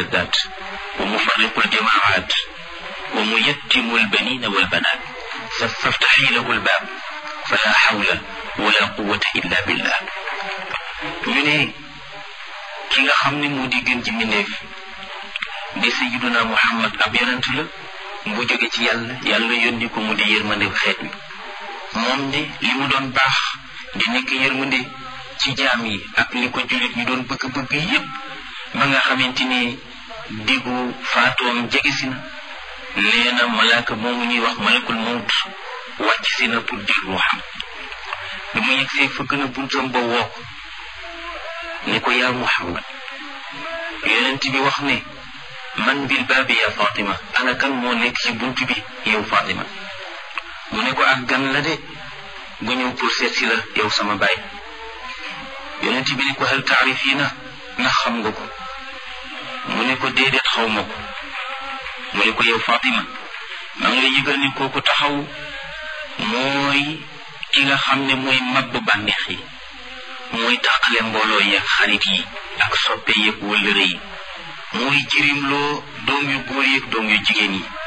اللذات ومفرق الجماعات وميتم البنين والبنات فافتحي له الباب فلا حول ولا قوة إلا بالله ñu ne ki nga xam ne moo di gën ci mbindeef di sayyiduna Muhammad ab yonent la bu jóge ci yàlla yàlla yónni ko mu di yërmande xeet wi moom de li mu doon baax di nekk yërmande ci jaam yi ak li ko jullit ñu doon bëgg-bëgg yépp ba nga xamante ni diggu faatoom jege si na nee na malaaka moomu ñuy wax malakul mawt wàcc si na pour jël ruuxam bi mu yegsee fëgg na buntam ba woo ko ne ko yaa Muhammad yonent bi wax ne man bil baabi yaa Fatima ana kan moo nekk ci bunt bi yow Fatima mu ne ko ak gan la de gu ñëw pour seet si la yow sama baay yonent bi ne ko hal taarifiina ndax xam nga ko mu ne ko déedéet xaw ma ko mu ne ko yow Fatima maa ngi lay yëgal ni kooku taxaw mooy ki nga xam ne mooy mabbu bànneex yi mooy tàqale mbooloo yi ak xarit yi ak soppe yeeg wëllëre yi mooy jirimloo doom yu góor yi ak doom yu jigéen yi